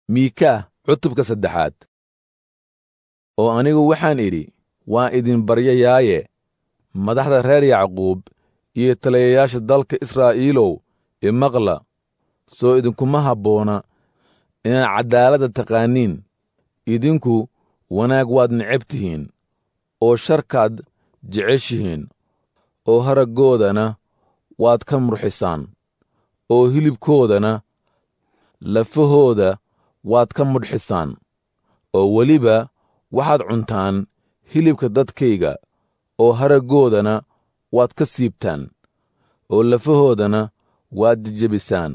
miikaah cutubka saddexaad oo anigu waxaan idhi waan idin baryayaaye madaxda reer yacquub iyo taliyayaasha dalka israa'iilow imaqla soo idinkuma habboona inaad caddaaladda taqaaniin idinku wanaag waad necab tihiin oo sharkaad jeceshihiin oo haraggoodana waad ka murxisaan oo hilibkoodana lafahooda waad ka mudhxisaan oo weliba waxaad cuntaan hilibka dadkayga oo haraggoodana waad ka siibtaan oo lafahoodana waad jejebisaan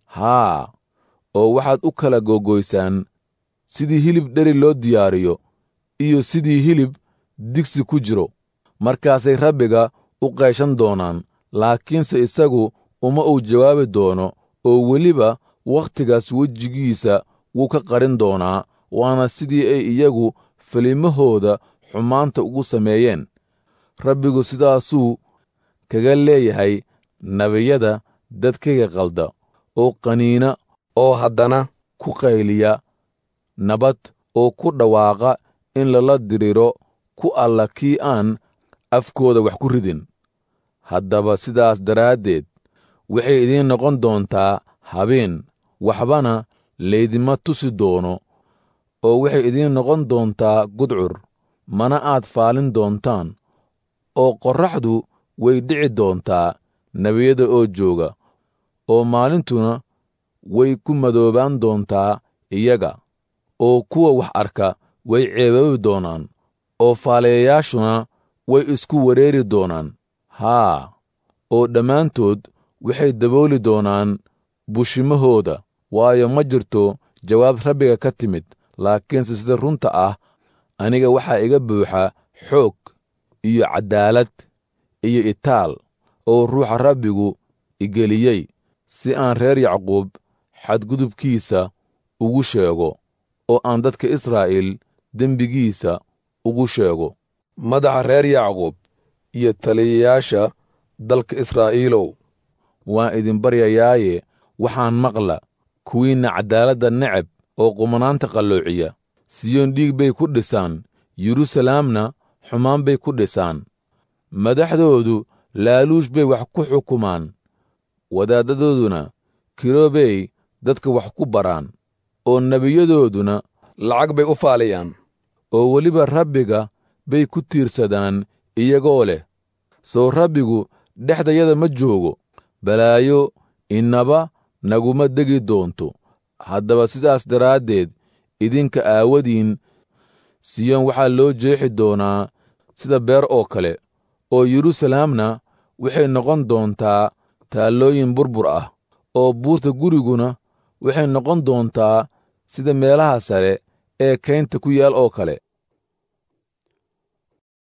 haa oo waxaad u kala googoysaan sidii hilib dheri loo diyaariyo iyo sidii hilib digsi ku jiro markaasay rabbiga u qayshan doonaan laakiinse isagu uma uu jawaabi doono oo weliba wakhtigaas wejigiisa wuu ka qarin doonaa waana sidii ay iyagu falimahooda xumaanta ugu sameeyeen rabbigu sidaasuu kaga leeyahay nebiyada dadkayga qalda oo qaniina oo haddana ku qayliya nabad oo ku dhawaaqa in lala diriro ku alla kii aan afkooda wax ku ridin haddaba sidaas daraaddeed waxay idiin noqon doontaa habeen waxbana laydima tusi doono oo waxay idiin noqon doontaa gudcur mana aad faalin doontaan oo qorraxdu way dhici doontaa nebiyada oo jooga oo maalintuna way ku madoobaan doontaa iyaga oo kuwa wax arka way ceebaabi doonaan oo faalayayaashuna way isku wareeri doonaan haa oo dhammaantood waxay dabooli doonaan bushimahooda waayo ma jirto jawaab rabbiga ka timid laakiinse sida runta ah aniga waxaa iga buuxa xoog iyo caddaalad iyo itaal oo ruuxa rabbigu igeliyey si aan reer yacquub xadgudubkiisa ugu sheego oo aan dadka israa'iil dembigiisa ugu sheego madaxa reer yacquub iyo taliyayaasha dalka israa'iilow waan idin baryayaaye waxaan maqla kuwiinna caddaaladda necab oo qumanaanta qalloociya siyoon dhiig bay ku dhisaan yeruusalaamna xumaan bay ku dhisaan madaxdoodu laaluush bay wax ku xukumaan wadaaddadooduna kiroobey dadka wax ku baraan oo nebiyadooduna lacag bay u faaliyaan oo weliba rabbiga bay ku tiirsadaan iyagoo leh soo rabbigu dhexdayada ma joogo balaayo innaba naguma degi doonto haddaba sidaas daraaddeed idinka aawadiin siyoon waxaa loo jeexi doonaa sida beer oo kale oo yeruusalaamna waxay noqon doontaa taallooyin burbur ah oo buurta guriguna waxay noqon doontaa sida meelaha sare ee kaynta ku yaal oo kale